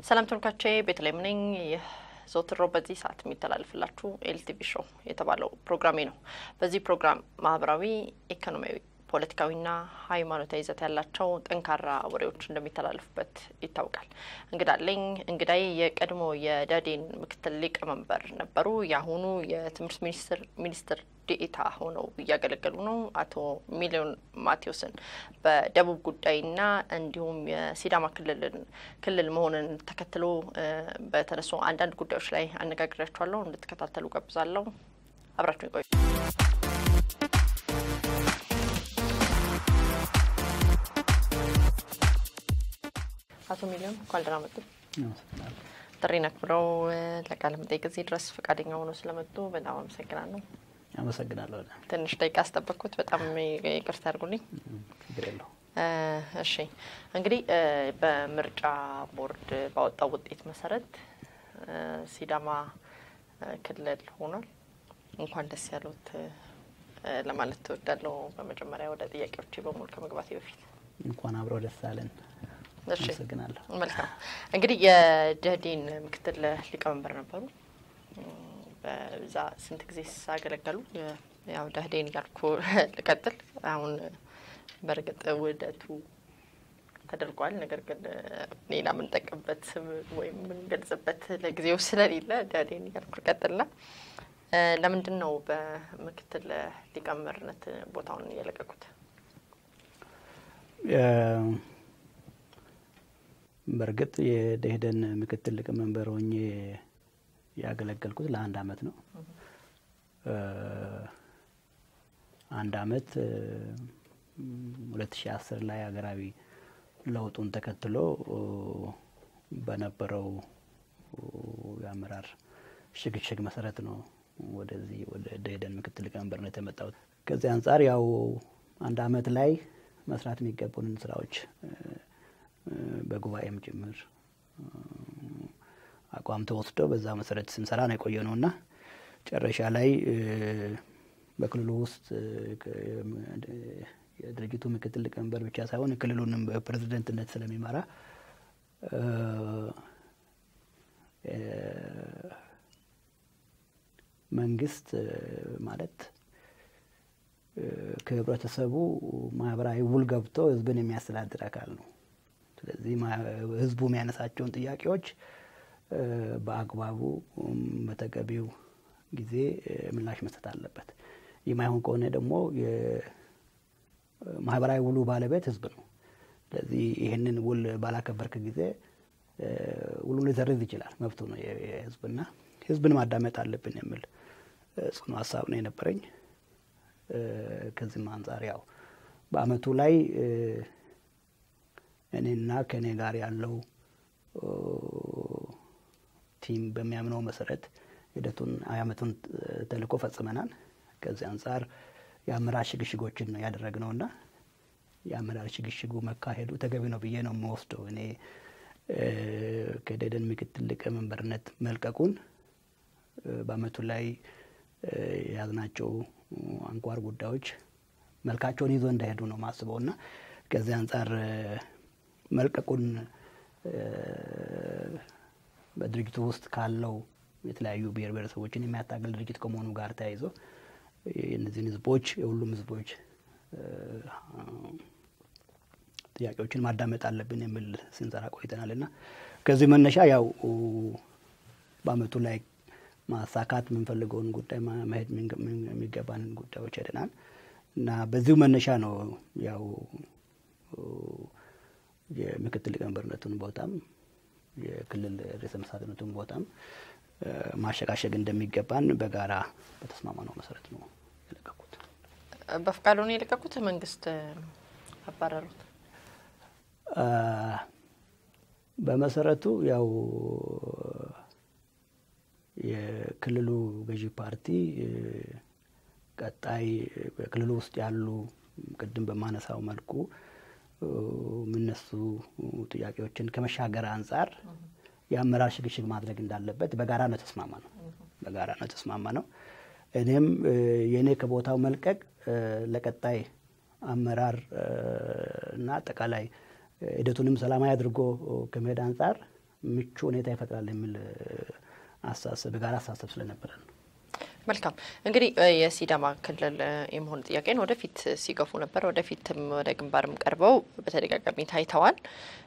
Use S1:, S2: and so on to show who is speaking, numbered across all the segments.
S1: ሰላም ተመልካቾቼ ቤተልሔም ነኝ። ይህ ዘወትር ሮብ በዚህ ሰዓት የሚተላለፍላችሁ ኤልቲቪ ሾው የተባለው ፕሮግራሜ ነው። በዚህ ፕሮግራም ማህበራዊ፣ ኢኮኖሚያዊ፣ ፖለቲካዊና ሃይማኖታዊ ይዘት ያላቸው ጠንካራ ወሬዎች እንደሚተላለፉበት ይታወቃል። እንግዳለኝ እንግዳይ የቀድሞ የደህዴን ምክትል ሊቀመንበር ነበሩ። የአሁኑ የትምህርት ሚኒስትር ሚኒስትር ዴኤታ ሆነው እያገለገሉ ነው። አቶ ሚሊዮን ማቴዎስን በደቡብ ጉዳይና እንዲሁም የሲዳማ ክልልን ክልል መሆንን ተከትሎ በተነሱ አንዳንድ ጉዳዮች ላይ አነጋግሬያችኋለሁ። እንድትከታተሉ ጋብዛለሁ። አብራችሁ ቆዩ። አቶ ሚሊዮን እንኳን ደህና መጡ። ጥሪን አክብረው ለቃለ መጠይቅ እዚህ ድረስ ፈቃደኛ ሆነው ስለመጡ በጣም አመሰግናለሁ።
S2: አመሰግናለሁ።
S1: ትንሽ ደቂቃ አስጠበቅኩት። በጣም ይቅርታ ያድርጉልኝ።
S2: ችግር የለው።
S1: እሺ እንግዲህ በምርጫ ቦርድ ባወጣው ውጤት መሰረት ሲዳማ ክልል ሆኗል። እንኳን ደስ ያሉት ለማለት ትወዳለሁ። በመጀመሪያ ወደ ጥያቄዎች በሙሉ ከመግባቴ በፊት
S2: እንኳን አብረው ደስ አለን።
S1: እሺ
S2: አመሰግናለሁ።
S1: መልካም እንግዲህ የደህዴን ምክትል ሊቀመንበር ነበሩ። በዛ ስንት ጊዜ ሳገለገሉ? ያው ደህዴን እያልኩ ልቀጥል። አሁን በእርግጥ ውህደቱ ተደርጓል። ነገር ግን ሌላ የምንጠቀምበት ስም ወይም የምንገልጽበት ለጊዜው ስለሌለ ደህዴን እያልኩ ልቀጥልና ለምንድን ነው በምክትል ሊቀመንበርነት ቦታውን የለቀቁት?
S2: በእርግጥ የደኢህዴን ምክትል ሊቀመንበር ሆኜ ያገለገልኩት ለአንድ አመት ነው። አንድ አመት ሁለት ሺ አስር ላይ ሀገራዊ ለውጡን ተከትሎ በነበረው የአመራር ሽግሽግ መሰረት ነው ወደዚህ ወደ ደኢህዴን ምክትል ሊቀመንበርነት የመጣሁት። ከዚህ አንጻር ያው አንድ አመት ላይ መስራት የሚገቡንን ስራዎች በጉባኤም ጭምር አቋም ተወስዶ በዛ መሰረት ስንሰራ ነው የቆየ ነው እና ጨረሻ ላይ በክልሉ ውስጥ የድርጅቱ ምክትል ሊቀመንበር ብቻ ሳይሆን ክልሉንም በፕሬዝደንትነት ስለሚመራ መንግስት ማለት ከህብረተሰቡ ማህበራዊ ውል ገብቶ ህዝብን የሚያስተዳድር አካል ነው። ስለዚህ ህዝቡ የሚያነሳቸውን ጥያቄዎች በአግባቡ በተገቢው ጊዜ ምላሽ መስጠት አለበት። የማይሆን ከሆነ ደግሞ የማህበራዊ ውሉ ባለቤት ህዝብ ነው። ስለዚህ ይህንን ውል ባላከበርክ ጊዜ ውሉን ሊሰርዝ ይችላል። መብቱ ነው የህዝብና ህዝብን ማዳመጥ አለብን የሚል ጽኑ ሀሳብ ነው የነበረኝ። ከዚህም አንጻር ያው በአመቱ ላይ እኔና ከእኔ ጋር ያለው ቲም በሚያምነው መሰረት ሂደቱን አመቱን ተልእኮ ፈጽመናል። ከዚህ አንጻር የአመራር ሽግሽጎችን ነው ያደረግነውና የአመራር ሽግሽጉ መካሄዱ ተገቢ ነው ብዬ ነው የምወስደው። እኔ ከደኢህዴን ምክትል ሊቀመንበርነት መልቀቁን በአመቱ ላይ የያዝናቸው አንኳር ጉዳዮች መልካቸውን ይዞ እንዳሄዱ ነው ማስበው እና ከዚህ አንጻር መልቀቁን በድርጅቱ ውስጥ ካለው የተለያዩ ብሔር ብሔረሰቦችን የሚያታገል ድርጅት ከመሆኑ ጋር ተያይዞ የእነዚህን ህዝቦች የሁሉም ህዝቦች ጥያቄዎችን ማዳመጥ አለብን የሚል ስንሰራ ቆይተናል እና ከዚህ መነሻ ያው በአመቱ ላይ ማሳካት የምንፈልገውን ጉዳይ መሄድ የሚገባንን ጉዳዮች ሄደናል እና በዚሁ መነሻ ነው ያው የምክትል ሊቀመንበርነቱን ቦታም የክልል ርዕሰ መስተዳድርነቱን ቦታም ማሸጋሸግ እንደሚገባን በጋራ በተስማማነው መሰረት ነው የለቀቁት።
S1: በፍቃዱ ነው የለቀቁት? መንግስት አባረሩት?
S2: በመሰረቱ ያው የክልሉ ገዢ ፓርቲ ቀጣይ በክልሉ ውስጥ ያሉ ቅድም በማነሳው መልኩ የሚነሱ ጥያቄዎችን ከመሻገር አንጻር የአመራር ሽግሽግ ማድረግ እንዳለበት በጋራ ነው ተስማማ ነው በጋራ ነው ተስማማ ነው። እኔም የእኔ ከቦታው መልቀቅ ለቀጣይ አመራር እና አጠቃላይ ሂደቱንም ሰላማዊ አድርጎ ከመሄድ አንጻር ምቹ ሁኔታ ይፈጥራል የሚል አስተሳሰብ የጋራ አስተሳሰብ ስለነበረ ነው።
S1: መልካም እንግዲህ የሲዳማ ክልል የመሆን ጥያቄን ወደፊት ሲገፉ ነበር። ወደፊትም ወደ ግንባርም ቀርበው በተደጋጋሚ ታይተዋል።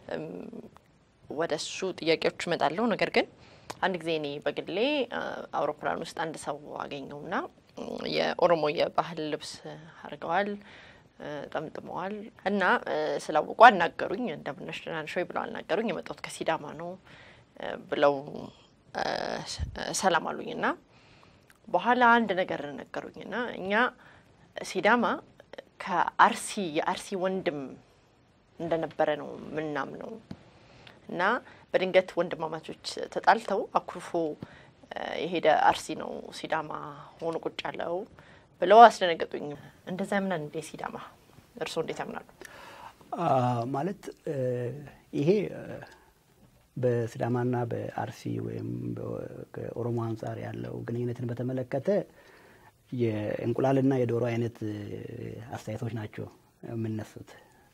S1: ወደ እሱ ጥያቄዎች እመጣለሁ። ነገር ግን አንድ ጊዜ እኔ በግሌ አውሮፕላን ውስጥ አንድ ሰው አገኘውና የኦሮሞ የባህል ልብስ አድርገዋል፣ ጠምጥመዋል እና ስላወቁ አናገሩኝ። እንደምነሽ ደህና ነሽ ወይ ብለው አናገሩኝ። የመጣሁት ከሲዳማ ነው ብለው ሰላም አሉኝ እና በኋላ አንድ ነገር ነገሩኝና እኛ ሲዳማ ከአርሲ የአርሲ ወንድም እንደነበረ ነው ምናምነው እና በድንገት ወንድማማቾች ተጣልተው አኩርፎ የሄደ አርሲ ነው ሲዳማ ሆኖ ቁጭ ያለው ብለው አስደነገጡኝ። እንደዛ ያምናል እንዴ ሲዳማ? እርስዎ እንዴት ያምናሉ?
S2: ማለት ይሄ በሲዳማና በአርሲ ወይም ከኦሮሞ አንጻር ያለው ግንኙነትን በተመለከተ የእንቁላልና የዶሮ አይነት አስተያየቶች ናቸው የምነሱት።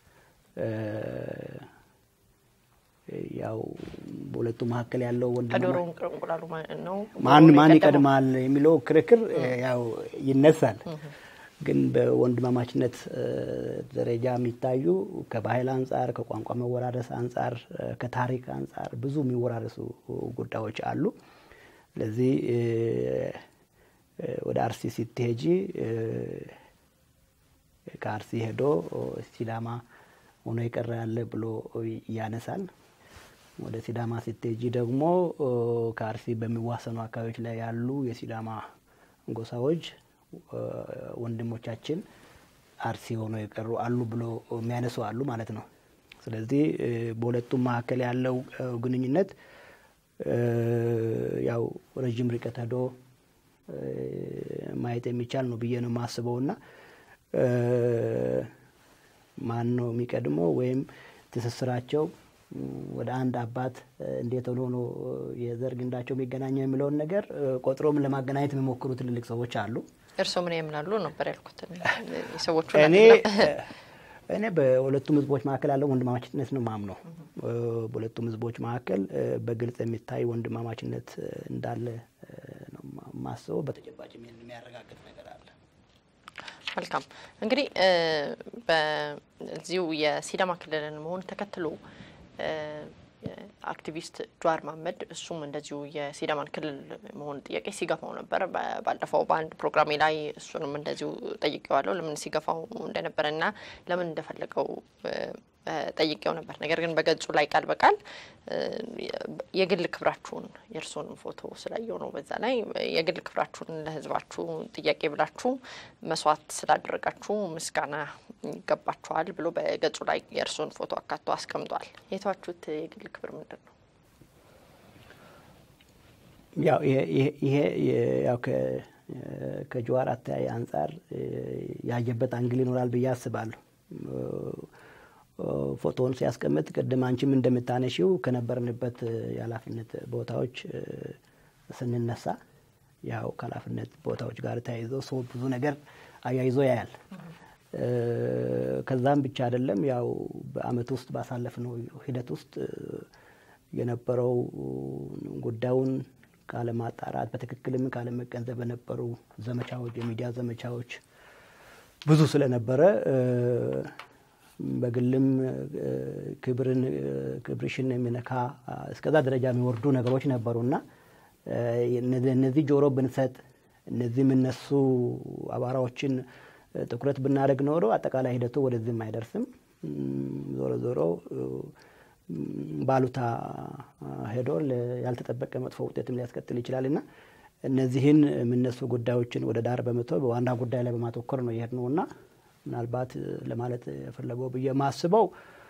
S2: ያው በሁለቱ መካከል ያለው
S1: ከዶሮ እንቁላሉ ነው
S2: ማን ማን ይቀድማል የሚለው ክርክር ያው ይነሳል። ግን በወንድማማችነት ደረጃ የሚታዩ ከባህል አንጻር፣ ከቋንቋ መወራረስ አንጻር፣ ከታሪክ አንጻር ብዙ የሚወራረሱ ጉዳዮች አሉ። ስለዚህ ወደ አርሲ ስትሄጂ ከአርሲ ሄዶ ሲዳማ ሆኖ የቀረ ያለ ብሎ ያነሳል። ወደ ሲዳማ ስትሄጂ ደግሞ ከአርሲ በሚዋሰኑ አካባቢዎች ላይ ያሉ የሲዳማ ጎሳዎች ወንድሞቻችን አርሲ ሆኖ የቀሩ አሉ ብሎ የሚያነሱ አሉ ማለት ነው። ስለዚህ በሁለቱም መካከል ያለው ግንኙነት ያው ረዥም ርቀት ሄዶ ማየት የሚቻል ነው ብዬ ነው የማስበው እና ማን ነው የሚቀድመው ወይም ትስስራቸው ወደ አንድ አባት እንዴት ሆኖ ነው የዘር ግንዳቸው የሚገናኘው የሚለውን ነገር ቆጥሮም ለማገናኘት የሚሞክሩ ትልልቅ ሰዎች አሉ።
S1: እርስዎ ምን ያምናሉ ነበር ያልኩት። የሰዎቹ
S2: እኔ እኔ በሁለቱም ህዝቦች መካከል ያለው ወንድማማችነት ነው ማምነው። በሁለቱም ህዝቦች መካከል በግልጽ የሚታይ ወንድማማችነት እንዳለ ነው ማስበው። በተጨባጭ የሚያረጋግጥ ነገር አለ።
S1: መልካም እንግዲህ በዚሁ የሲዳማ ክልልን መሆን ተከትሎ አክቲቪስት ጀዋር መሀመድ እሱም እንደዚሁ የሲዳማን ክልል መሆን ጥያቄ ሲገፋው ነበር። ባለፈው በአንድ ፕሮግራሜ ላይ እሱንም እንደዚሁ ጠይቄዋለሁ ለምን ሲገፋው እንደነበረ እና ለምን እንደፈለገው ጠይቄው ነበር። ነገር ግን በገጹ ላይ ቃል በቃል የግል ክብራችሁን የእርስዎንም ፎቶ ስላየው ነው። በዛ ላይ የግል ክብራችሁን ለህዝባችሁ ጥያቄ ብላችሁ መስዋዕት ስላደረጋችሁ ምስጋና ይገባችኋል ብሎ በገጹ ላይ የእርስዎን ፎቶ አካቶ አስቀምጧል። የተዋችሁት የግል ክብር ምንድን ነው?
S2: ያው ይሄ ያው ከጀዋር አተያይ አንጻር ያየበት አንግል ይኖራል ብዬ አስባለሁ። ፎቶውን ሲያስቀምጥ ቅድም አንቺም እንደምታነሺው ከነበርንበት የኃላፊነት ቦታዎች ስንነሳ ያው ከኃላፊነት ቦታዎች ጋር ተያይዞ ሰው ብዙ ነገር አያይዞ ያያል። ከዛም ብቻ አይደለም ያው በአመት ውስጥ ባሳለፍነው ሂደት ውስጥ የነበረው ጉዳዩን ካለማጣራት በትክክልም ካለመገንዘብ በነበሩ ዘመቻዎች፣ የሚዲያ ዘመቻዎች ብዙ ስለነበረ በግልም ክብርን ክብርሽን የሚነካ እስከዛ ደረጃ የሚወርዱ ነገሮች ነበሩና እነዚህ ጆሮ ብንሰጥ እነዚህ የምነሱ አቧራዎችን ትኩረት ብናደርግ ኖሮ አጠቃላይ ሂደቱ ወደዚህም አይደርስም። ዞሮ ዞሮ ባሉታ ሄዶ ያልተጠበቀ መጥፎ ውጤትም ሊያስከትል ይችላል እና እነዚህን የሚነሱ ጉዳዮችን ወደ ዳር በመተው በዋና ጉዳይ ላይ በማተኮር ነው ይሄድ ነው እና ምናልባት ለማለት የፈለገው ብዬ ማስበው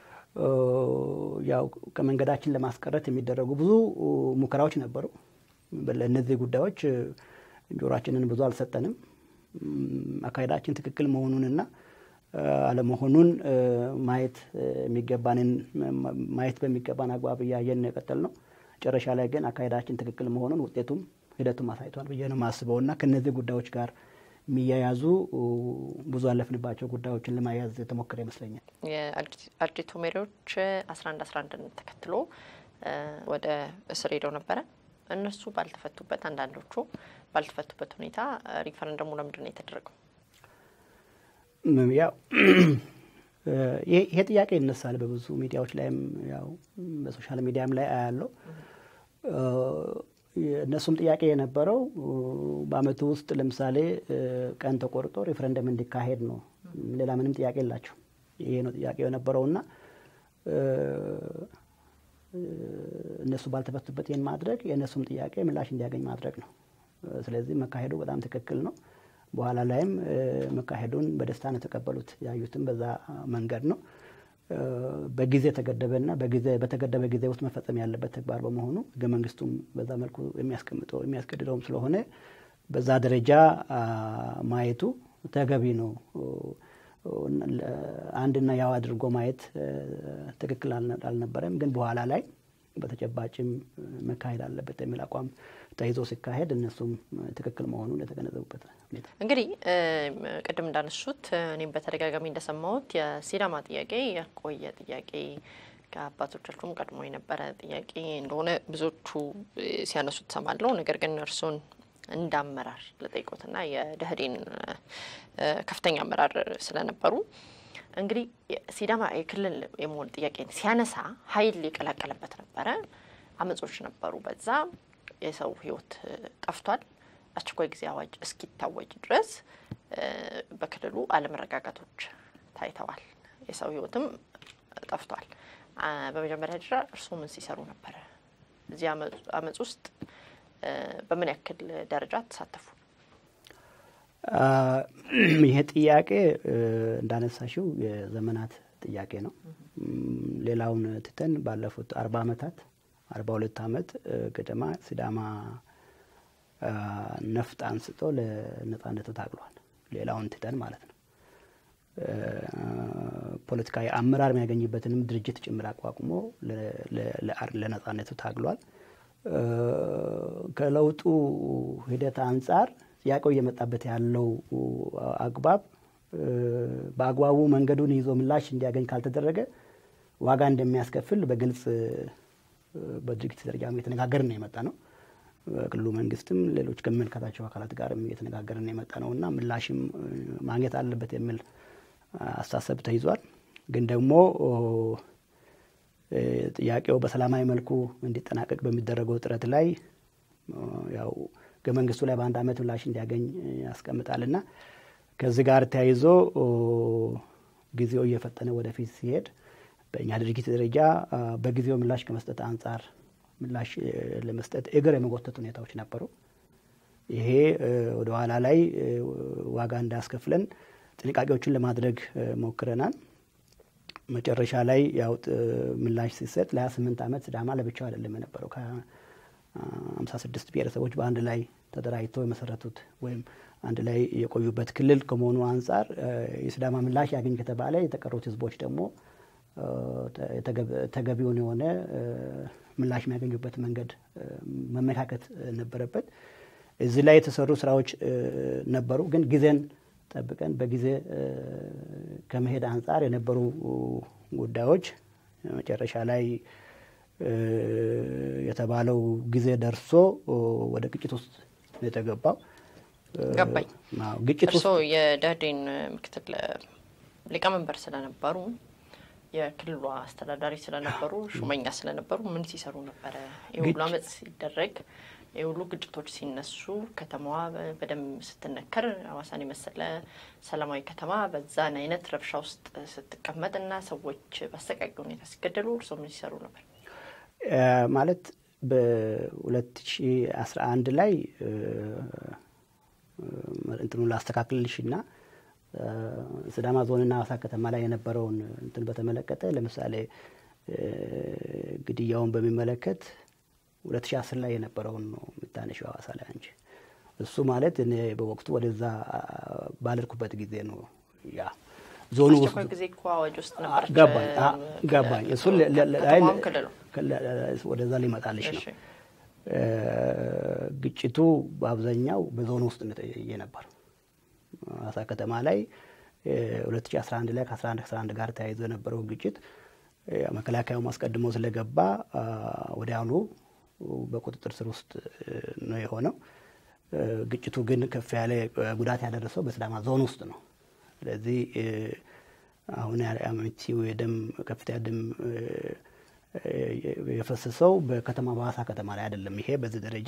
S2: ያው ከመንገዳችን ለማስቀረት የሚደረጉ ብዙ ሙከራዎች ነበሩ። ለእነዚህ ጉዳዮች ጆሯችንን ብዙ አልሰጠንም። አካሄዳችን ትክክል መሆኑንና አለመሆኑን ማየት የሚገባንን ማየት በሚገባን አግባብ እያየን የቀጠል ነው። መጨረሻ ላይ ግን አካሄዳችን ትክክል መሆኑን ውጤቱም ሂደቱም አሳይቷል ብዬ ነው የማስበው እና ከእነዚህ ጉዳዮች ጋር የሚያያዙ ብዙ ያለፍንባቸው ጉዳዮችን ለማያዝ የተሞከረ ይመስለኛል።
S1: የአርጂቱ መሪዎች አስራ አንድ አስራ አንድን ተከትሎ ወደ እስር ሄደው ነበረ። እነሱ ባልተፈቱበት፣ አንዳንዶቹ ባልተፈቱበት ሁኔታ ሪፈረንደሙ ለምንድን ነው የተደረገው?
S2: ያው ይሄ ጥያቄ ይነሳል በብዙ ሚዲያዎች ላይም ያው በሶሻል ሚዲያም ላይ አያለው። እነሱም ጥያቄ የነበረው በአመቱ ውስጥ ለምሳሌ ቀን ተቆርጦ ሬፈረንደም እንዲካሄድ ነው። ሌላ ምንም ጥያቄ የላቸው። ይሄ ነው ጥያቄው የነበረውና እነሱ ባልተፈቱበት ይህን ማድረግ የእነሱም ጥያቄ ምላሽ እንዲያገኝ ማድረግ ነው። ስለዚህ መካሄዱ በጣም ትክክል ነው። በኋላ ላይም መካሄዱን በደስታ ነው የተቀበሉት። ያዩትም በዛ መንገድ ነው። በጊዜ ተገደበና በጊዜ በተገደበ ጊዜ ውስጥ መፈጸም ያለበት ተግባር በመሆኑ ህገ መንግስቱም በዛ መልኩ የሚያስቀምጠው የሚያስገድደውም ስለሆነ በዛ ደረጃ ማየቱ ተገቢ ነው። አንድና ያው አድርጎ ማየት ትክክል አልነበረም። ግን በኋላ ላይ በተጨባጭም መካሄድ አለበት የሚል አቋም ተይዞ ሲካሄድ እነሱም ትክክል መሆኑን የተገነዘቡበት ሁኔታ
S1: እንግዲህ ቅድም እንዳነሱት እኔም በተደጋጋሚ እንደሰማሁት የሲዳማ ጥያቄ የቆየ ጥያቄ ከአባቶቻችሁም ቀድሞ የነበረ ጥያቄ እንደሆነ ብዙዎቹ ሲያነሱት ሰማለሁ። ነገር ግን እርሶን እንደ አመራር ለጠይቆትና የደህዴን ከፍተኛ አመራር ስለነበሩ እንግዲህ ሲዳማ የክልል የመሆን ጥያቄን ሲያነሳ ኃይል የቀላቀለበት ነበረ። አመጾች ነበሩ። በዛ የሰው ህይወት ጠፍቷል። አስቸኳይ ጊዜ አዋጅ እስኪታወጅ ድረስ በክልሉ አለመረጋጋቶች ታይተዋል። የሰው ህይወትም ጠፍቷል። በመጀመሪያ ደረጃ እርስዎ ምን ሲሰሩ ነበረ? እዚህ አመፅ ውስጥ በምን ያክል ደረጃ ተሳተፉ?
S2: ይሄ ጥያቄ እንዳነሳሽው የዘመናት ጥያቄ ነው። ሌላውን ትተን ባለፉት አርባ አመታት አርባ ሁለት አመት ገደማ ሲዳማ ነፍጥ አንስቶ ለነጻነቱ ታግሏል። ሌላውን ትተን ማለት ነው። ፖለቲካዊ አመራር የሚያገኝበትንም ድርጅት ጭምር አቋቁሞ ለነጻነቱ ታግሏል። ከለውጡ ሂደት አንጻር ጥያቄው እየመጣበት ያለው አግባብ በአግባቡ መንገዱን ይዞ ምላሽ እንዲያገኝ ካልተደረገ ዋጋ እንደሚያስከፍል በግልጽ በድርጊት ደረጃ እየተነጋገርን ነው የመጣ ነው። ክልሉ መንግስትም ሌሎች ከሚመለከታቸው አካላት ጋርም እየተነጋገርን የመጣ ነው እና ምላሽም ማግኘት አለበት የሚል አስተሳሰብ ተይዟል። ግን ደግሞ ጥያቄው በሰላማዊ መልኩ እንዲጠናቀቅ በሚደረገው ጥረት ላይ ያው ህገ መንግስቱ ላይ በአንድ አመት ምላሽ እንዲያገኝ ያስቀምጣልና ከዚህ ጋር ተያይዞ ጊዜው እየፈጠነ ወደፊት ሲሄድ በእኛ ድርጅት ደረጃ በጊዜው ምላሽ ከመስጠት አንጻር ምላሽ ለመስጠት እግር የመጎተት ሁኔታዎች ነበሩ። ይሄ ወደ ኋላ ላይ ዋጋ እንዳያስከፍለን ጥንቃቄዎችን ለማድረግ ሞክረናል። መጨረሻ ላይ ያው ምላሽ ሲሰጥ ለሀያ ስምንት ዓመት ሲዳማ ለብቻው አይደለም የነበረው ከሀምሳ ስድስት ብሔረሰቦች በአንድ ላይ ተደራጅተው የመሰረቱት ወይም አንድ ላይ የቆዩበት ክልል ከመሆኑ አንጻር የሲዳማ ምላሽ ያገኝ ከተባለ የተቀሩት ህዝቦች ደግሞ ተገቢውን የሆነ ምላሽ የሚያገኙበት መንገድ መመካከት ነበረበት። እዚህ ላይ የተሰሩ ስራዎች ነበሩ። ግን ጊዜን ጠብቀን በጊዜ ከመሄድ አንጻር የነበሩ ጉዳዮች መጨረሻ ላይ የተባለው ጊዜ ደርሶ ወደ ግጭት ውስጥ ነው የተገባው።
S1: ገባኝ።
S2: ግጭት ውስጥ
S1: እርስዎ የደህዴን ምክትል ሊቀመንበር ስለነበሩ የክልሉ አስተዳዳሪ ስለነበሩ ሹመኛ ስለነበሩ ምን ሲሰሩ ነበረ? የሁሉ አመፅ ሲደረግ የሁሉ ግጭቶች ሲነሱ ከተማዋ በደንብ ስትነከር ሐዋሳን የመሰለ ሰላማዊ ከተማ በዛን አይነት ረብሻ ውስጥ ስትቀመጥ እና ሰዎች በአሰቃቂ ሁኔታ ሲገደሉ እርስዎ ምን ሲሰሩ ነበር?
S2: ማለት በሁለት ሺ አስራ አንድ ላይ እንትኑ ላስተካክልልሽ ና ሲዳማ ዞንና ሐዋሳ ከተማ ላይ የነበረውን እንትን በተመለከተ ለምሳሌ ግድያውን በሚመለከት ሁለት ሺ አስር ላይ የነበረውን ነው የምታነሺው ሐዋሳ ላይ አንቺ። እሱ ማለት እኔ በወቅቱ ወደዛ ባልርኩበት ጊዜ ነው። ያ ዞኑ ውስጥ
S1: አስቸኳይ ጊዜ እኮ አዋጅ ውስጥ ነበረች።
S2: ገባኝ ገባኝ። እሱን
S1: ከተማም ክልሉ
S2: ወደዛ ሊመጣልሽ ነው።
S1: እሺ።
S2: ግጭቱ በአብዛኛው በዞኑ ውስጥ የነበር ሐዋሳ ከተማ ላይ 2011 ላይ ከ11 11 ጋር ተያይዞ የነበረው ግጭት መከላከያውም አስቀድሞ ስለገባ ወዲያውኑ በቁጥጥር ስር ውስጥ ነው የሆነው። ግጭቱ ግን ከፍ ያለ ጉዳት ያደረሰው በሲዳማ ዞን ውስጥ ነው። ስለዚህ አሁን አመቺው የደም ከፍተኛ ደም የፈሰሰው በከተማ በሀዋሳ ከተማ ላይ አይደለም። ይሄ በዚህ ደረጃ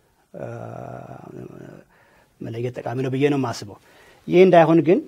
S2: መለየት ጠቃሚ ነው ብዬ ነው የማስበው። ይህ እንዳይሆን ግን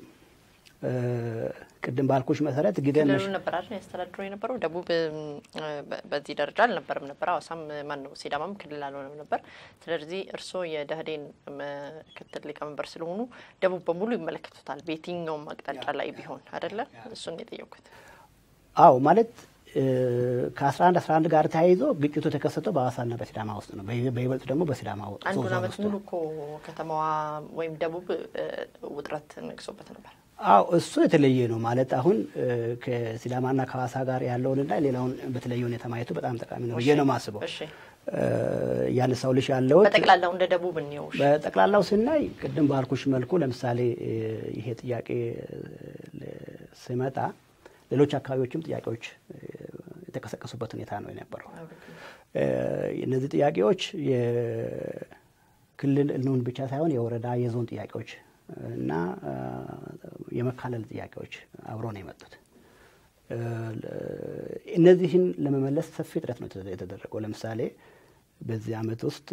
S2: ቅድም ባልኩሽ መሰረት ጊዜን
S1: ክልሉ ነበር አይደል ያስተዳድሮ የነበረው። ደቡብ በዚህ ደረጃ አልነበረም ነበር። ሀዋሳም ማን ነው ሲዳማም ክልል አልሆነም ነበር። ስለዚህ እርስዎ የደህዴን ምክትል ሊቀመንበር ስለሆኑ ደቡብ በሙሉ ይመለከቱታል፣ በየትኛውም አቅጣጫ ላይ ቢሆን አይደለ? እሱን የጠየኩት።
S2: አዎ ማለት ከአስራ አንድ አስራ አንድ ጋር ተያይዞ ግጭቱ የተከሰተው በሀዋሳና በሲዳማ ውስጥ ነው። በይበልጥ ደግሞ በሲዳማ
S1: አንዱን አመት ሙሉ እኮ ከተማዋ ወይም ደቡብ ውጥረት ነግሶበት ነበር።
S2: አዎ እሱ የተለየ ነው ማለት አሁን ከሲዳማና ከሀዋሳ ጋር ያለውንና ሌላውን በተለየ ሁኔታ ማየቱ በጣም ጠቃሚ ነው ብዬ ነው የማስበው። ያነሳው ልሽ ያለው
S1: በጠቅላላው እንደ ደቡብ እንየው።
S2: በጠቅላላው ስናይ ቅድም ባልኩሽ መልኩ ለምሳሌ ይሄ ጥያቄ ሲመጣ ሌሎች አካባቢዎችም ጥያቄዎች የተቀሰቀሱበት ሁኔታ ነው የነበረው። እነዚህ ጥያቄዎች የክልል እንሁን ብቻ ሳይሆን የወረዳ የዞን ጥያቄዎች እና የመካለል ጥያቄዎች አብሮ ነው የመጡት። እነዚህን ለመመለስ ሰፊ ጥረት ነው የተደረገው። ለምሳሌ በዚህ ዓመት ውስጥ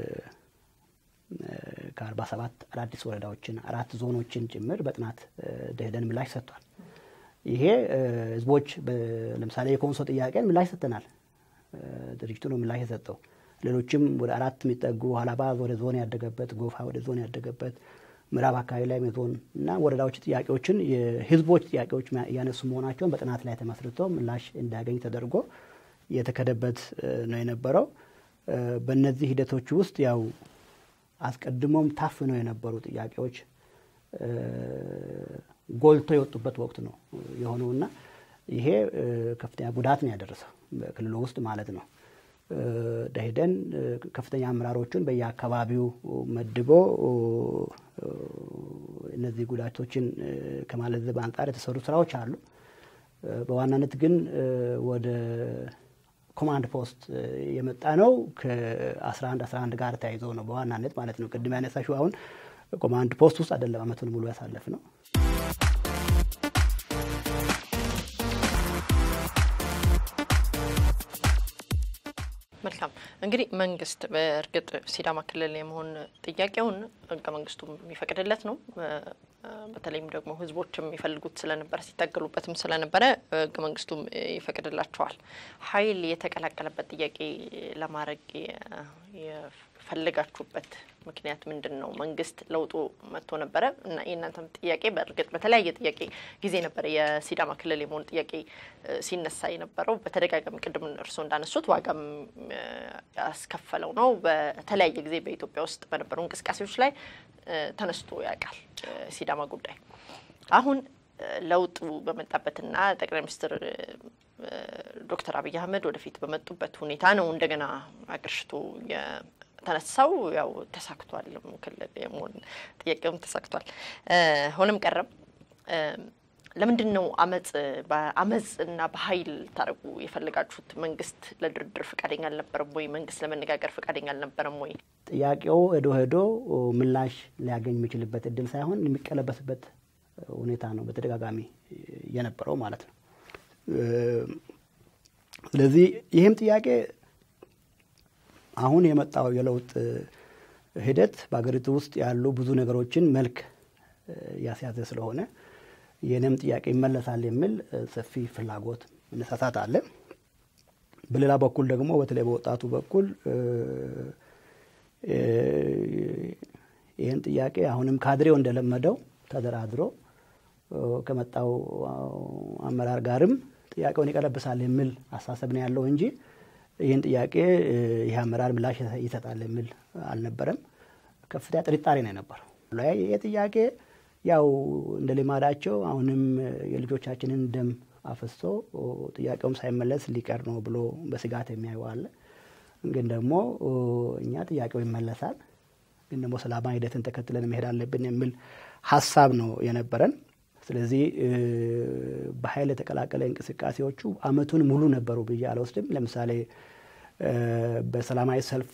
S2: ከአርባ ሰባት አዳዲስ ወረዳዎችን አራት ዞኖችን ጭምር በጥናት ደህደን ምላሽ ሰጥቷል። ይሄ ህዝቦች ለምሳሌ የኮንሶ ጥያቄን ምላሽ ሰጥተናል። ድርጅቱ ነው ምላሽ የሰጠው። ሌሎችም ወደ አራት የሚጠጉ ሀላባ ወደ ዞን ያደገበት፣ ጎፋ ወደ ዞን ያደገበት፣ ምዕራብ አካባቢ ላይ ዞን እና ወረዳዎች ጥያቄዎችን የህዝቦች ጥያቄዎች እያነሱ መሆናቸውን በጥናት ላይ ተመስርቶ ምላሽ እንዲያገኝ ተደርጎ የተከደበት ነው የነበረው። በእነዚህ ሂደቶች ውስጥ ያው አስቀድሞም ታፍነው የነበሩ ጥያቄዎች ጎልቶ የወጡበት ወቅት ነው የሆነው እና ይሄ ከፍተኛ ጉዳት ነው ያደረሰው በክልሉ ውስጥ ማለት ነው። ደኢህዴን ከፍተኛ አመራሮቹን በየአካባቢው መድቦ እነዚህ ጉዳቶችን ከማለዘብ አንጻር የተሰሩ ስራዎች አሉ። በዋናነት ግን ወደ ኮማንድ ፖስት የመጣ ነው ከ11 11 ጋር ተያይዞ ነው በዋናነት ማለት ነው። ቅድም ያነሳሽው አሁን ኮማንድ ፖስት ውስጥ አይደለም አመቱን ሙሉ ያሳለፍ ነው።
S1: መልካም እንግዲህ መንግስት በእርግጥ ሲዳማ ክልል የመሆን ጥያቄውን ህገ መንግስቱ የሚፈቅድለት ነው። በተለይም ደግሞ ህዝቦችም የሚፈልጉት ስለነበረ ሲታገሉበትም ስለነበረ ህገ መንግስቱም ይፈቅድላቸዋል። ኃይል የተቀላቀለበት ጥያቄ ለማድረግ የፈለጋችሁበት ምክንያት ምንድን ነው? መንግስት ለውጡ መጥቶ ነበረ እና የእናንተም ጥያቄ በእርግጥ በተለያየ ጥያቄ ጊዜ ነበረ የሲዳማ ክልል የመሆን ጥያቄ ሲነሳ የነበረው በተደጋጋሚ ቅድም እርስዎ እንዳነሱት ዋጋም ያስከፈለው ነው። በተለያየ ጊዜ በኢትዮጵያ ውስጥ በነበሩ እንቅስቃሴዎች ላይ ተነስቶ ያውቃል ሲዳማ ጉዳይ። አሁን ለውጡ በመጣበትና ጠቅላይ ሚኒስትር ዶክተር አብይ አህመድ ወደፊት በመጡበት ሁኔታ ነው እንደገና አገርሽቶ ተነሳው ያው ተሳክቷል። ክልል የመሆን ጥያቄውም ተሳክቷል። ሆነም ቀረም ለምንድን ነው አመፅ በአመፅ እና በኃይል ታደርጉ የፈለጋችሁት? መንግስት ለድርድር ፈቃደኛ አልነበረም ወይ? መንግስት ለመነጋገር ፈቃደኛ አልነበረም ወይ?
S2: ጥያቄው ሄዶ ሄዶ ምላሽ ሊያገኝ የሚችልበት እድል ሳይሆን የሚቀለበስበት ሁኔታ ነው በተደጋጋሚ የነበረው ማለት ነው። ስለዚህ ይህም ጥያቄ አሁን የመጣው የለውጥ ሂደት በሀገሪቱ ውስጥ ያሉ ብዙ ነገሮችን መልክ ያስያዘ ስለሆነ የእኔም ጥያቄ ይመለሳል የሚል ሰፊ ፍላጎት መነሳሳት አለ። በሌላ በኩል ደግሞ በተለይ በወጣቱ በኩል ይህን ጥያቄ አሁንም ካድሬው እንደለመደው ተደራድሮ ከመጣው አመራር ጋርም ጥያቄውን ይቀለብሳል የሚል አሳሰብ ነው ያለው እንጂ ይህን ጥያቄ ይህ አመራር ምላሽ ይሰጣል የሚል አልነበረም። ከፍተኛ ጥርጣሬ ነው የነበረው። ይህ ጥያቄ ያው እንደ ልማዳቸው አሁንም የልጆቻችንን ደም አፍሶ ጥያቄውም ሳይመለስ ሊቀር ነው ብሎ በስጋት የሚያዩ አለ። ግን ደግሞ እኛ ጥያቄው ይመለሳል፣ ግን ደግሞ ሰላማዊ ሂደትን ተከትለን መሄድ አለብን የሚል ሀሳብ ነው የነበረን። ስለዚህ በኃይል የተቀላቀለ እንቅስቃሴዎቹ አመቱን ሙሉ ነበሩ ብዬ አልወስድም። ለምሳሌ በሰላማዊ ሰልፍ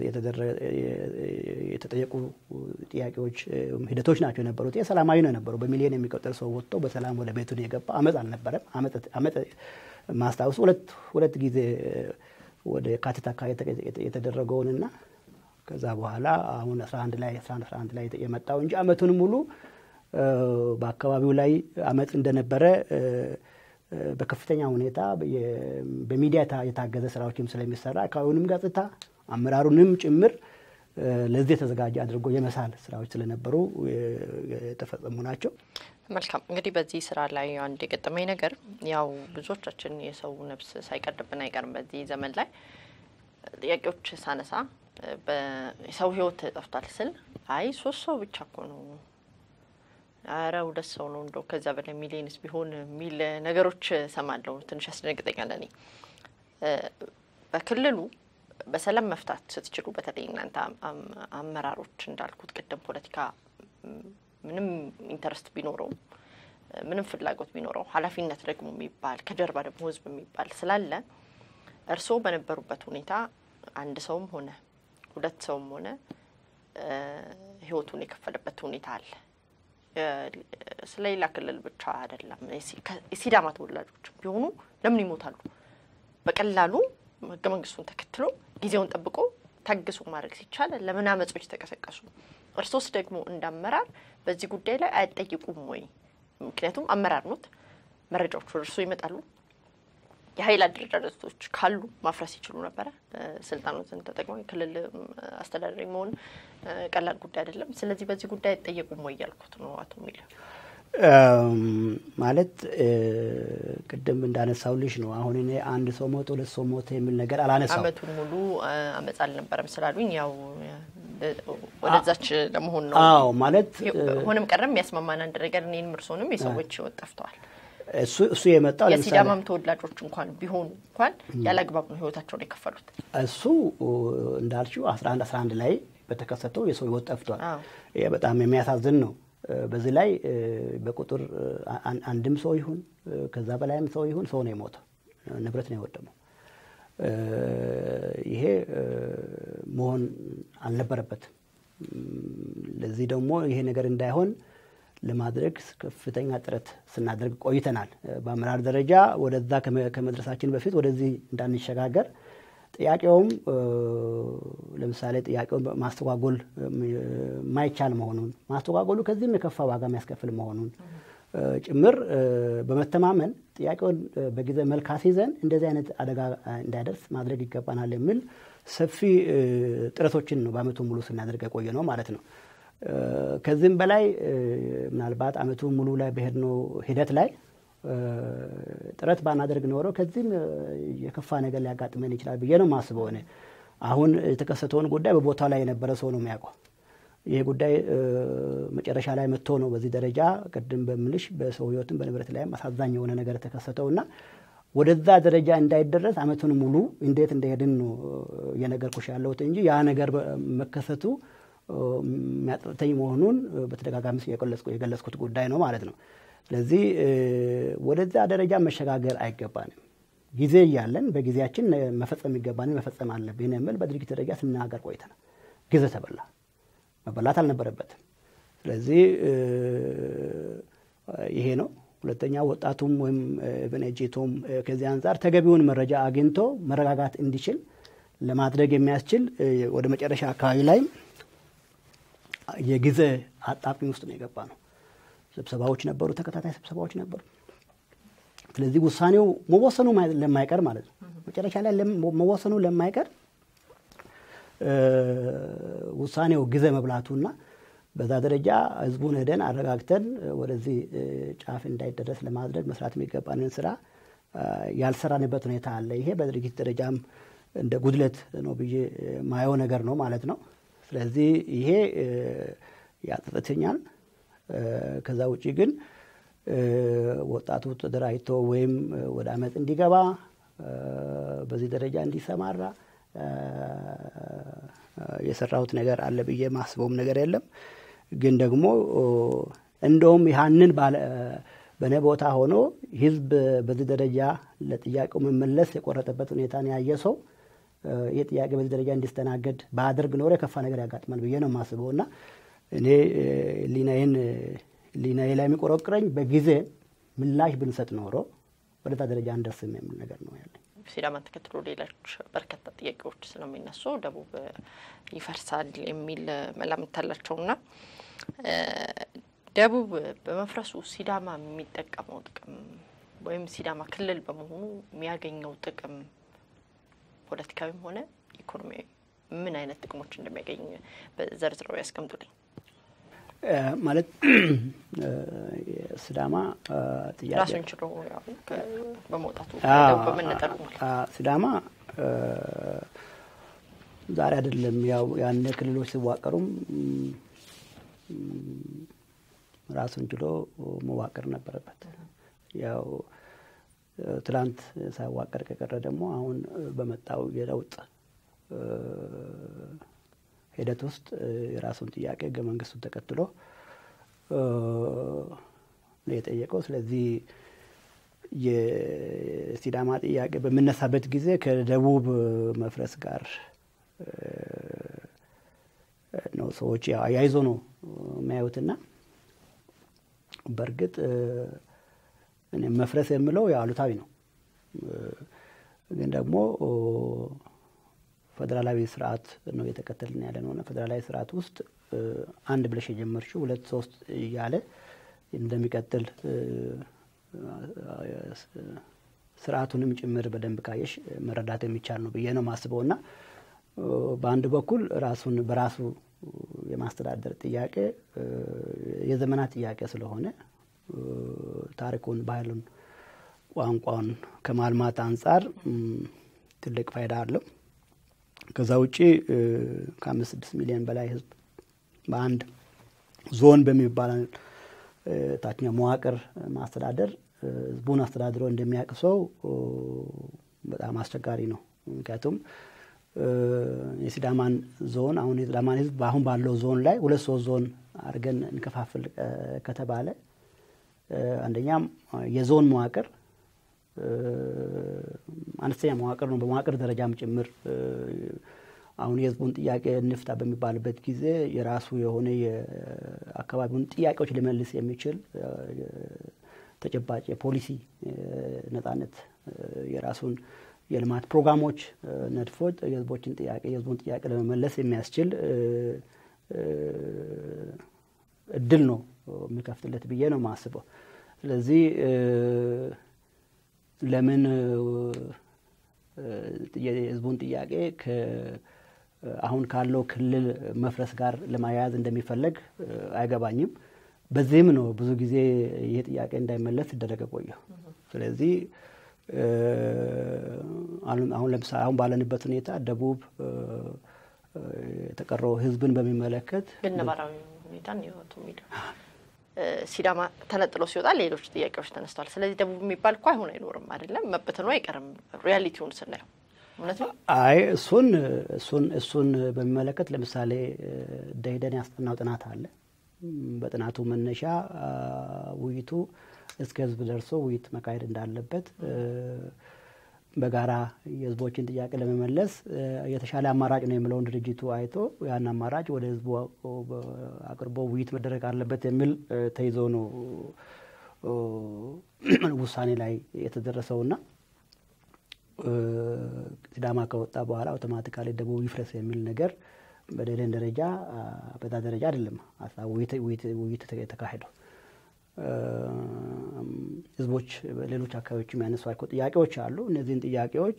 S2: የተጠየቁ ጥያቄዎች ሂደቶች ናቸው የነበሩት። ይህ ሰላማዊ ነው የነበሩ። በሚሊዮን የሚቆጠር ሰው ወጥቶ በሰላም ወደ ቤቱን የገባ አመፅ አልነበረም። አመፅ ማስታወሱ ሁለት ሁለት ጊዜ ወደ የካቲት አካባቢ የተደረገውንና ከዛ በኋላ አሁን 11 ላይ 11 11 ላይ የመጣው እንጂ አመቱን ሙሉ በአካባቢው ላይ አመፅ እንደነበረ በከፍተኛ ሁኔታ በሚዲያ የታገዘ ስራዎችም ስለሚሰራ አካባቢውንም ገጽታ አመራሩንም ጭምር ለዚህ የተዘጋጀ አድርጎ የመሳል ስራዎች ስለነበሩ የተፈጸሙ ናቸው።
S1: መልካም እንግዲህ በዚህ ስራ ላይ አንድ የገጠመኝ ነገር ያው ብዙዎቻችን የሰው ነፍስ ሳይቀድብን አይቀርም። በዚህ ዘመን ላይ ጥያቄዎች ሳነሳ የሰው ህይወት ጠፍቷል ስል አይ ሶስት ሰው ብቻ እኮ ነው አረ ሁለት ሰው ነው እንደው ከዛ በላይ ሚሊየንስ ቢሆን የሚል ነገሮች ሰማለሁ። ትንሽ ያስደነግጠኛል። እኔ በክልሉ በሰላም መፍታት ስትችሉ፣ በተለይ እናንተ አመራሮች እንዳልኩት ቅድም ፖለቲካ ምንም ኢንተረስት ቢኖረው ምንም ፍላጎት ቢኖረው ኃላፊነት ደግሞ የሚባል ከጀርባ ደግሞ ህዝብ የሚባል ስላለ እርስዎ በነበሩበት ሁኔታ አንድ ሰውም ሆነ ሁለት ሰውም ሆነ ህይወቱን የከፈለበት ሁኔታ አለ። ስለ ሌላ ክልል ብቻ አይደለም። የሲዳማ ተወላጆች ቢሆኑ ለምን ይሞታሉ? በቀላሉ ህገ መንግስቱን ተከትሎ ጊዜውን ጠብቆ ታግሶ ማድረግ ሲቻል ለምን አመጾች ተቀሰቀሱ? እርሶስ ደግሞ እንዳመራር በዚህ ጉዳይ ላይ አይጠይቁም ወይ? ምክንያቱም አመራር ኖት፣ መረጃዎች ወደ እርሶ ይመጣሉ። የሀይል አደረጃጀቶች ካሉ ማፍረስ ይችሉ ነበረ። ስልጣኖትን ተጠቅመው የክልል አስተዳዳሪ መሆን ቀላል ጉዳይ አይደለም። ስለዚህ በዚህ ጉዳይ አይጠየቁም ወይ እያልኩት ነው አቶ ሚል
S2: ማለት ቅድም እንዳነሳውልሽ ነው። አሁን እኔ አንድ ሰው ሞተ ሁለት ሰው ሞተ የሚል ነገር አላነሳው።
S1: አመቱን ሙሉ አመፅ አልነበረም ስላሉኝ ያው ወደዛች ለመሆን ነው።
S2: አዎ ማለት
S1: ሆነም ቀረም የሚያስማማን አንድ ነገር እኔንም እርሶንም የሰዎች ህይወት ጠፍተዋል።
S2: እሱ እሱ የመጣው
S1: የሲዳማም ተወላጆች እንኳን ቢሆኑ እንኳን ያለ አግባብ ነው ህይወታቸውን የከፈሉት።
S2: እሱ እንዳልሽው አስራ አንድ አስራ አንድ ላይ በተከሰተው የሰው ህይወት ጠፍቷል። ይሄ በጣም የሚያሳዝን ነው። በዚህ ላይ በቁጥር አንድም ሰው ይሁን ከዛ በላይም ሰው ይሁን ሰው ነው የሞተው፣ ንብረት ነው የወደመው። ይሄ መሆን አልነበረበትም። ለዚህ ደግሞ ይሄ ነገር እንዳይሆን ለማድረግ ከፍተኛ ጥረት ስናደርግ ቆይተናል። በአመራር ደረጃ ወደዛ ከመድረሳችን በፊት ወደዚህ እንዳንሸጋገር ጥያቄውም ለምሳሌ ጥያቄውን ማስተጓጎል የማይቻል መሆኑን ማስተጓጎሉ ከዚህም የከፋ ዋጋ የሚያስከፍል መሆኑን ጭምር በመተማመን ጥያቄውን በጊዜ መልክ አስይዘን እንደዚህ አይነት አደጋ እንዳይደርስ ማድረግ ይገባናል የሚል ሰፊ ጥረቶችን ነው በአመቱ ሙሉ ስናደርግ የቆየ ነው ማለት ነው። ከዚህም በላይ ምናልባት አመቱ ሙሉ ላይ በሄድነው ሂደት ላይ ጥረት ባናደርግ ኖሮ ከዚህም የከፋ ነገር ሊያጋጥመን ይችላል ብዬ ነው የማስበው። እኔ አሁን የተከሰተውን ጉዳይ በቦታው ላይ የነበረ ሰው ነው የሚያውቀው። ይህ ጉዳይ መጨረሻ ላይ መጥቶ ነው በዚህ ደረጃ ቅድም በምልሽ በሰው ህይወትም በንብረት ላይም አሳዛኝ የሆነ ነገር የተከሰተውና ወደዛ ደረጃ እንዳይደረስ አመቱን ሙሉ እንዴት እንደሄድን ነው እየነገርኩሽ ያለሁት እንጂ ያ ነገር መከሰቱ የሚያጠተኝ መሆኑን በተደጋጋሚ የገለጽኩት ጉዳይ ነው ማለት ነው። ስለዚህ ወደዛ ደረጃ መሸጋገር አይገባንም። ጊዜ እያለን በጊዜያችን መፈጸም የሚገባንን መፈጸም አለብን የሚል በድርጊት ደረጃ ስናገር ቆይተናል። ጊዜ ተበላ፣ መበላት አልነበረበትም። ስለዚህ ይሄ ነው። ሁለተኛ ወጣቱም ወይም ብንኤጄቶም ከዚህ አንጻር ተገቢውን መረጃ አግኝቶ መረጋጋት እንዲችል ለማድረግ የሚያስችል ወደ መጨረሻ አካባቢ ላይ የጊዜ አጣብቂኝ ውስጥ ነው የገባ ነው። ስብሰባዎች ነበሩ፣ ተከታታይ ስብሰባዎች ነበሩ። ስለዚህ ውሳኔው መወሰኑ ለማይቀር ማለት ነው መጨረሻ ላይ መወሰኑ ለማይቀር ውሳኔው ጊዜ መብላቱና በዛ ደረጃ ህዝቡን ሄደን አረጋግተን ወደዚህ ጫፍ እንዳይደረስ ለማድረግ መስራት የሚገባንን ስራ ያልሰራንበት ሁኔታ አለ። ይሄ በድርጊት ደረጃም እንደ ጉድለት ነው ብዬ ማየው ነገር ነው ማለት ነው። ስለዚህ ይሄ ያጸጽተኛል። ከዛ ውጭ ግን ወጣቱ ተደራጅቶ ወይም ወደ አመፅ እንዲገባ በዚህ ደረጃ እንዲሰማራ የሰራሁት ነገር አለ ብዬ ማስበውም ነገር የለም። ግን ደግሞ እንደውም ያንን በእኔ ቦታ ሆኖ ህዝብ በዚህ ደረጃ ለጥያቄው መመለስ የቆረጠበት ሁኔታን ያየ ሰው ይህ ጥያቄ በዚህ ደረጃ እንዲስተናገድ በአደርግ ኖሮ የከፋ ነገር ያጋጥማል ብዬ ነው የማስበው እና እኔ ሊናዬን ሊናዬ ላይ የሚቆረቅረኝ በጊዜ ምላሽ ብንሰጥ ኖሮ ወደዛ ደረጃ እንደርስም የሚል ነገር ነው ያለኝ።
S1: ሲዳማን ተከትሎ ሌሎች በርካታ ጥያቄዎች ስለሚነሱ ደቡብ ይፈርሳል የሚል መላምት አላቸውና ደቡብ በመፍረሱ ሲዳማ የሚጠቀመው ጥቅም ወይም ሲዳማ ክልል በመሆኑ የሚያገኘው ጥቅም ፖለቲካዊም ሆነ ኢኮኖሚያዊ ምን አይነት ጥቅሞች እንደሚያገኝ ዘርዝረው ያስቀምጡልኝ።
S2: ማለት ሲዳማ ጥያቄ
S1: ራሱን ችሎ በመውጣቱ በመነጠሉ
S2: ሲዳማ ዛሬ አይደለም ያው ያኔ ክልሎች ሲዋቀሩም ራሱን ችሎ መዋቀር ነበረበት። ያው ትላንት ሳይዋቀር ከቀረ ደግሞ አሁን በመጣው የለውጥ ሂደት ውስጥ የራሱን ጥያቄ ህገ መንግስቱን ተከትሎ ነው የጠየቀው። ስለዚህ የሲዳማ ጥያቄ በምነሳበት ጊዜ ከደቡብ መፍረስ ጋር ነው ሰዎች አያይዞ ነው የሚያዩትና በእርግጥ እኔ መፍረስ የምለው ያው አሉታዊ ነው። ግን ደግሞ ፌዴራላዊ ስርዓት ነው እየተከተልን ያለ ነው። ፌዴራላዊ ስርዓት ውስጥ አንድ ብለሽ የጀመርሽው ሁለት ሶስት እያለ እንደሚቀጥል ስርዓቱንም ጭምር በደንብ ካየሽ መረዳት የሚቻል ነው ብዬ ነው የማስበው እና በአንድ በኩል ራሱን በራሱ የማስተዳደር ጥያቄ የዘመናት ጥያቄ ስለሆነ ታሪኩን፣ ባህሉን፣ ቋንቋውን ከማልማት አንጻር ትልቅ ፋይዳ አለው። ከዛ ውጪ ከአምስት ስድስት ሚሊዮን በላይ ህዝብ በአንድ ዞን በሚባል ታችኛው መዋቅር ማስተዳደር ህዝቡን አስተዳድሮ እንደሚያውቅ ሰው በጣም አስቸጋሪ ነው። ምክንያቱም የሲዳማን ዞን አሁን የሲዳማን ህዝብ አሁን ባለው ዞን ላይ ሁለት ሶስት ዞን አድርገን እንከፋፍል ከተባለ አንደኛም የዞን መዋቅር አነስተኛ መዋቅር ነው። በመዋቅር ደረጃም ጭምር አሁን የህዝቡን ጥያቄ እንፍታ በሚባልበት ጊዜ የራሱ የሆነ የአካባቢውን ጥያቄዎች ሊመልስ የሚችል ተጨባጭ የፖሊሲ ነጻነት የራሱን የልማት ፕሮግራሞች ነድፎ የህዝቦችን ጥያቄ የህዝቡን ጥያቄ ለመመለስ የሚያስችል እድል ነው የሚከፍትለት ብዬ ነው የማስበው። ስለዚህ ለምን የህዝቡን ጥያቄ አሁን ካለው ክልል መፍረስ ጋር ለማያያዝ እንደሚፈለግ አይገባኝም። በዚህም ነው ብዙ ጊዜ ይህ ጥያቄ እንዳይመለስ ሲደረገ ቆየው። ስለዚህ አሁን ለምሳሌ አሁን ባለንበት ሁኔታ ደቡብ የተቀረው ህዝብን በሚመለከት
S1: ግን ነባራዊ ሁኔታ ህይወቱ ሚደ ሲዳማ ተነጥሎ ሲወጣ ሌሎች ጥያቄዎች ተነስተዋል። ስለዚህ ደቡብ የሚባል እኮ አይሆን አይኖርም አይደለም፣ መበተኑ አይቀርም። ሪያሊቲውን ስናየው እውነት ነው።
S2: አይ እሱን እሱን እሱን በሚመለከት ለምሳሌ ደኢህዴን ያስጠናው ጥናት አለ። በጥናቱ መነሻ ውይይቱ እስከ ህዝብ ደርሶ ውይይት መካሄድ እንዳለበት በጋራ የህዝቦችን ጥያቄ ለመመለስ የተሻለ አማራጭ ነው የሚለውን ድርጅቱ አይቶ ያን አማራጭ ወደ ህዝቡ አቅርቦ ውይይት መደረግ አለበት የሚል ተይዞ ነው ውሳኔ ላይ የተደረሰውና ሲዳማ ከወጣ በኋላ አውቶማቲካሊ ደቡብ ይፍረስ የሚል ነገር በደለን ደረጃ በዛ ደረጃ አይደለም ውይይት የተካሄደው። ህዝቦች በሌሎች አካባቢዎች የሚያነሷቸው ጥያቄዎች አሉ። እነዚህን ጥያቄዎች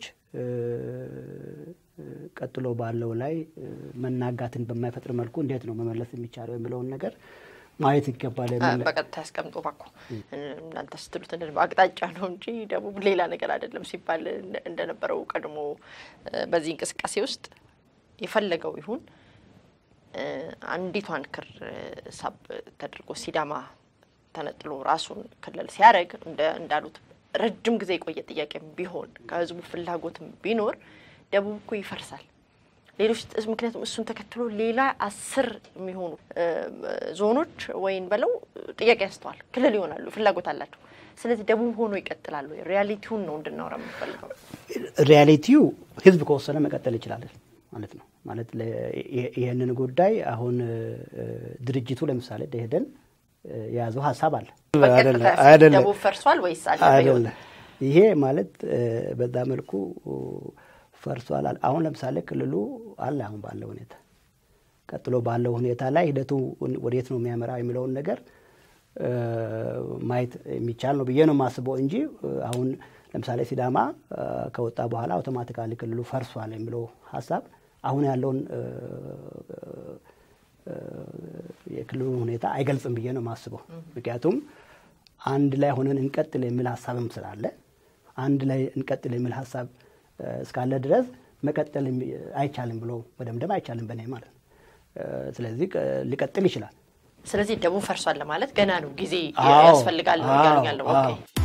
S2: ቀጥሎ ባለው ላይ መናጋትን በማይፈጥር መልኩ እንዴት ነው መመለስ የሚቻለው የሚለውን ነገር ማየት ይገባል።
S1: በቀጥታ ያስቀምጦ ባኮ እናንተ ስትሉት አቅጣጫ ነው እንጂ ደቡብ ሌላ ነገር አይደለም ሲባል እንደነበረው ቀድሞ በዚህ እንቅስቃሴ ውስጥ የፈለገው ይሁን አንዲቷን ክር ሳብ ተደርጎ ሲዳማ ተነጥሎ ራሱን ክልል ሲያደርግ እንዳሉት ረጅም ጊዜ የቆየ ጥያቄ ቢሆን ከህዝቡ ፍላጎትም ቢኖር ደቡብ እኮ ይፈርሳል። ሌሎች ምክንያቱም እሱን ተከትሎ ሌላ አስር የሚሆኑ ዞኖች ወይም በለው ጥያቄ ያስተዋል ክልል ይሆናሉ፣ ፍላጎት አላቸው። ስለዚህ ደቡብ ሆኖ ይቀጥላሉ። ሪያሊቲውን ነው እንድናወራ የምፈልገው።
S2: ሪያሊቲው ህዝብ ከወሰነ መቀጠል ይችላል ማለት ነው። ማለት ይህንን ጉዳይ አሁን ድርጅቱ ለምሳሌ ደሄደን የያዘው ሀሳብ አለ
S1: አይደለም። ደቡብ ፈርሷል ወይስ
S2: አይደለም? ይሄ ማለት በዛ መልኩ ፈርሷል። አሁን ለምሳሌ ክልሉ አለ አሁን ባለው ሁኔታ ቀጥሎ ባለው ሁኔታ ላይ ሂደቱ ወዴት ነው የሚያመራ የሚለውን ነገር ማየት የሚቻል ነው ብዬ ነው የማስበው እንጂ አሁን ለምሳሌ ሲዳማ ከወጣ በኋላ አውቶማቲካሊ ክልሉ ፈርሷል የሚለው ሀሳብ አሁን ያለውን የክልሉን ሁኔታ አይገልጽም ብዬ ነው የማስበው። ምክንያቱም አንድ ላይ ሆነን እንቀጥል የሚል ሀሳብም ስላለ አንድ ላይ እንቀጥል የሚል ሀሳብ እስካለ ድረስ መቀጠል አይቻልም ብሎ መደምደም አይቻልም በእኔ ማለት ነው። ስለዚህ ሊቀጥል ይችላል።
S1: ስለዚህ ደቡብ ፈርሷል ለማለት ገና ነው፣ ጊዜ ያስፈልጋል ነው እያሉኝ ያለው።